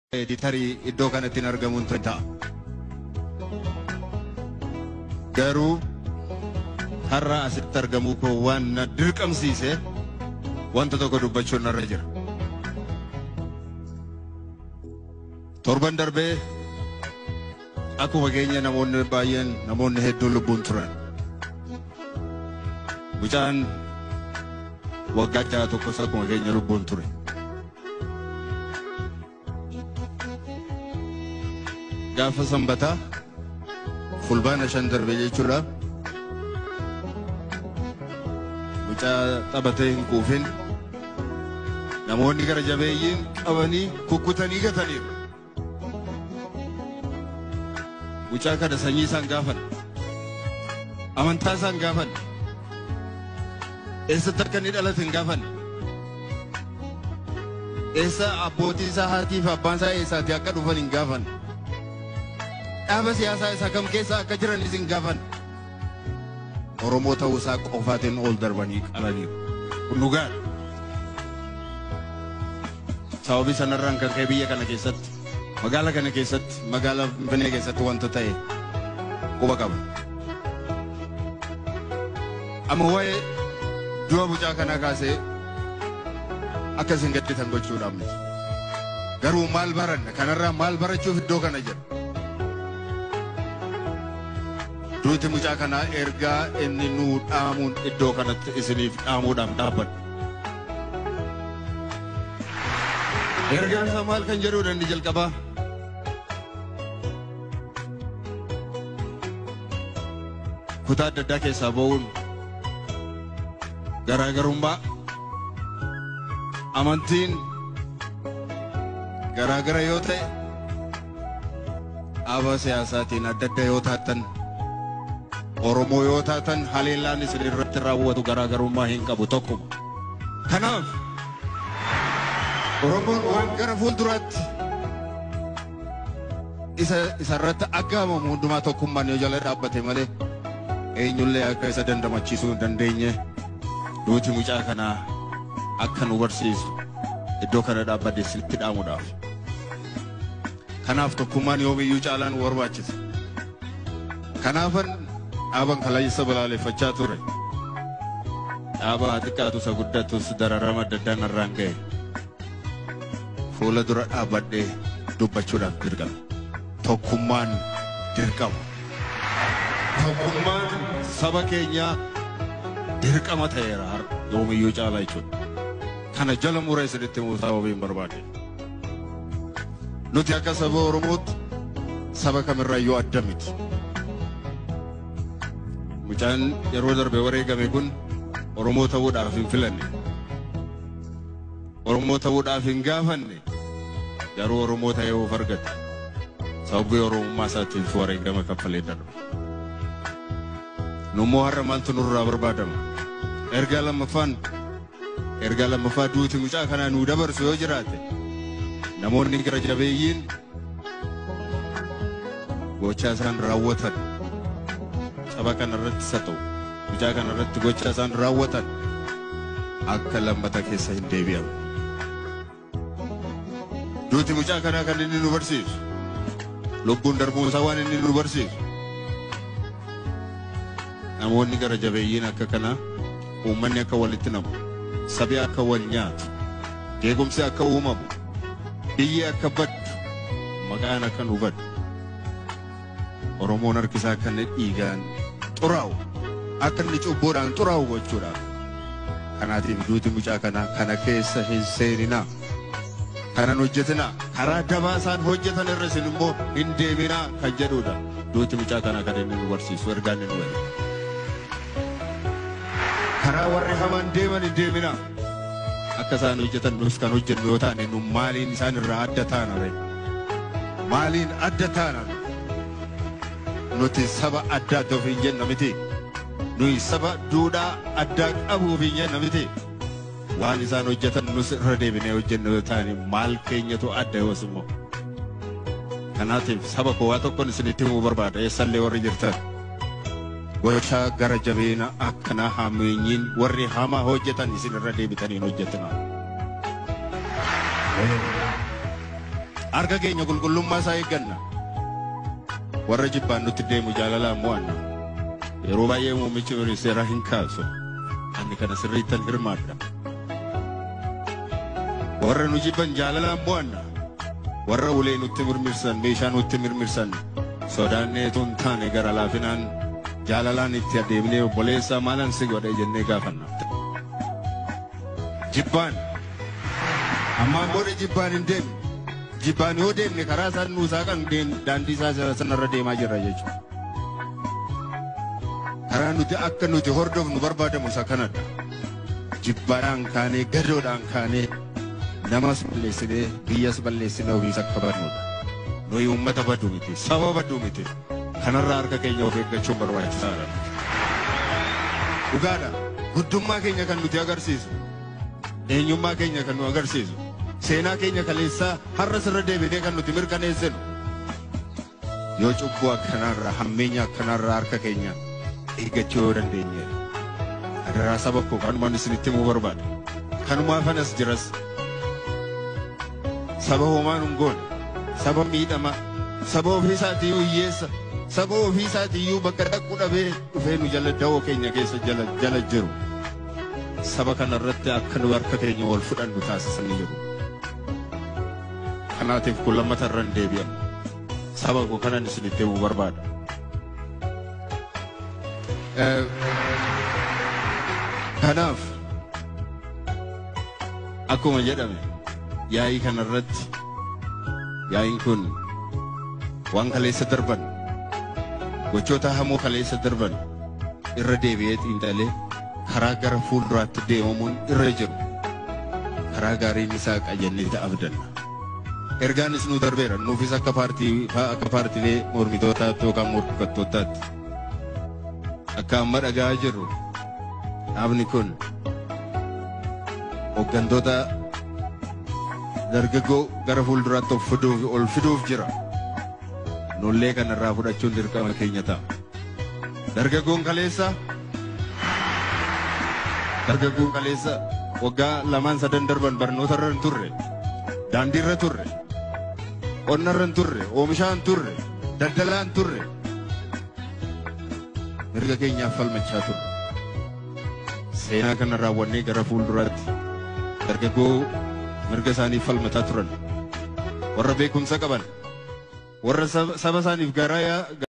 Editarii iddoo kanatti hin argamuun ta'a. Garuu har'a asitti argamuu koo waan na dirqamsiise wanta tokko dubbachuun narra jira. Torban darbee akkuma keenya namoonni baay'een namoonni hedduun lubbuun turan. Mucaan waggaa jaha tokkos akkuma keenya lubbuun ture. Gaafa sanbataa fulbaana shan darbe jechuudha. Mucaa taphatee hin quufin namoonni gara jabeeyyiin qabanii kukkutanii gataniiru. Mucaa kana sanyii isaan gaafan. Amantaa isaan gaafan. Eessatti akka inni dhalate hin gaafan. Eessa abbootii isaa haatii fi abbaan isaa eessaati akka dhufan hin gaafan. Dhaaba siyaasaa isaa kam keessa akka jiranis hin gaafan. Oromoo ta'uu isaa qofaatiin ol darbanii qalaniiru. Kun dhugaadha. Sababii sanarraan kan ka'e biyya kana keessatti magaalaa kana keessatti magaalaa Finfinnee keessatti wanta ta'e quba qaba. Amma waa'ee du'a mucaa kanaa kaasee akka isin gadditan gochuudhaaf miti. Garuu maal baranna kanarraa maal barachuuf iddoo kana jira. Duuti mucaa kanaa ergaa inni nuu dhaamuun iddoo kanatti isiniif dhaamuudhaaf dhaabbadha. Ergaan isaa maal kan jedhudha inni jalqabaa? Kutaa adda addaa keessaa ba'uun garaagarummaa amantiin garaagara yoo ta'e dhaaba siyaasaatiin adda adda yoo taatan Oromoo yoo taatan haleellaan isin irratti raawwatu garaagarummaa hin qabu tokkuma. Kanaaf Oromoon waan gara fuulduraatti isa isarratti aggaamamu hundumaa tokkummaan yoo jala dhaabbate malee eenyullee akka isa dandamachiisuu hin dandeenye duuti mucaa kanaa akka nu barsiisu iddoo kana dhaabbadde sitti dhaamuudhaaf. Kanaaf tokkummaan yoomiyyuu caalaan nu barbaachisa. Kanaafan dhaaban kalaayisa balaaleffachaa ture. Dhaaba haa xiqqaatu isa guddatus dararama adda addaa narraan ga'e. Fuula dura dhaabbadhee dubbachuudhaaf dirqama. Tokkummaan dirqama. Tokkummaan saba keenyaa dirqama ta'eera har'a yoomiyyuu caalaa jechuudha. Kana jala mura isinitti himuu sababiin barbaade. Nuti akka saba Oromootti saba kamirraayyuu adda miti. Mucaan yeroo darbe wareegame kun Oromoo ta'uudhaaf hin filanne. Oromoo ta'uudhaaf hin gaafanne garuu Oromoo ta'ee of argate. Sababii Oromummaa isaatiif wareegama kaffalee darbe. Nummoo har'a maaltu nurraa barbaadama? Ergaa lammaffaan ergaa lammaffaa duuti mucaa kanaa nuu dabarsu yoo jiraate namoonni gara jabeeyyiin gochaa isaan raawwatan saba kana irratti isa ta'u mucaa kana irratti gochaa isaan raawwatan akka lammata keessa hin deebi'amu. Duuti mucaa kanaa kan inni nu barsiisu lubbuun darbuun isaa waan inni nu barsiisu namoonni gara jabeeyyiin akka kanaa uummanni akka walitti namu sabi akka wal nyaatu jeequmsi akka uumamu biyyi akka baddu maqaan akka nu baddu Oromoon harkisaa akka inni dhiigaan xuraa'u akka inni cubbuudhaan xuraa'u gochuudhaaf kanaatiif duuti mucaa kanaa kana keessa hin seeninaa kanan hojjetinaa karaa dabaa isaan hojjetan irra isin immoo hin deebinaa kan jedhudha duuti mucaa kanaa kan inni nu barsiisu ergaan inni nu erga. karaa warri hamaan deeman hin deeminaa. Akka isaan hojjetan nus kan hojjennu yoo taane nu maaliin isaan irraa adda taana ree? Maaliin adda taana? Nuti saba adda adda ofiin jenna miti. Nuyi saba duudhaa addaa qabu ofiin jenna miti. Waan isaan hojjetan nus irra deebinee hojjennu yoo taane maal keenyatu adda yoos immoo. Kanaatiif saba koo waa tokkoon isinitti himuu barbaada eessallee warri jirtan. gochaa gara jabeena akkanaa hameenyiin warri hamaa hojjetan isin irra deebitaniin hojjetina. harka keenya qulqullummaa isaa eegganna warra jibbaan nutti deemu jaalalaan mo'anna yeroo baay'ee muummichi ministeeraa hin kaasu ani kana sirriittan hirmaadha warra nu jibban jaalalaan mo'anna warra ulee nutti mirmirsan meeshaa nutti mirmirsan sodaannee tun taane gara laafinaan jaalalaan itti adeemnee obboleessaa maalan si godhe jennee gaafanna. Jibbaan ammaan booda jibbaan hin deemne jibbaan yoo deemne karaa isaan nuusaa kan daandii isaa sanarra deemaa jirra jechuudha. Karaa nuti akka nuti hordofnu barbaadamu isa kanadha. Jibbaadhaan kaanee gadoodhaan kaanee namas balleessinee biyyas balleessinee ofiis akka badnudha. Nuyi uummata baduu miti saba baduu miti. kanarraa harka keenya of eeggachuun barbaachisaadha. Dhugaadha. Guddummaa keenya kan nuti agarsiisu. Eenyummaa keenya kan nu agarsiisu. Seenaa keenya kaleessaa har'a sirra deebinee kan nuti mirkaneessinu. Yoo cubbuu akkanarraa hammeenya akkanarraa harka keenya eeggachuu yoo dandeenye. Adaraa saba koo kanumaan isinitti himuu barbaada. Kanumaafan as jiras. Saba homaa nun goone. Saba miidhama. Saba ofiisaatii hiyyeessa. saba ofii isaatiiyyuu bakka dhaqu dhabee dhufee nu jala dawoo keenya keessa jala jala jiru. Saba kana irratti akka nu harka keenya wal fudhannu taasisanii jiru. Kanaatiif kun lammata irra hin deebi'amu. Saba koo kanan isinitti himuu barbaada. Kanaaf akkuma jedhame yaa'ii kana irratti yaa'iin kun waan kaleessa darban gochoota hamoo kaleessa darban irra deebi'ee xiinxalee karaa gara fuulduraatti deemamuun irra jiru karaa gaariin isaa qajeellee abdanna. Ergaanis nu darbeera nuufis akka paartii akka paartiilee mormitootaatti yookaan morkattootaatti akka amma dhagaa jirru dhaabni kun hooggantoota dargaggoo gara fuulduraatti of fiduuf ol fiduuf jira. nullee kanarraa fudhachuun dirqama keenya ta'a. Dargaggoon kaleessa dargaggoon kaleessa waggaa lamaan sadan darban barnoota irra hin turre daandii irra turre qonna irra hin turre oomishaa hin turre daldalaa hin turre mirga keenyaaf falmachaa turre. Seenaa kana raawwannee gara fuulduraatti dargaggoo mirga isaaniif falmataa turan warra beekumsa qaban warra saba isaaniif garaa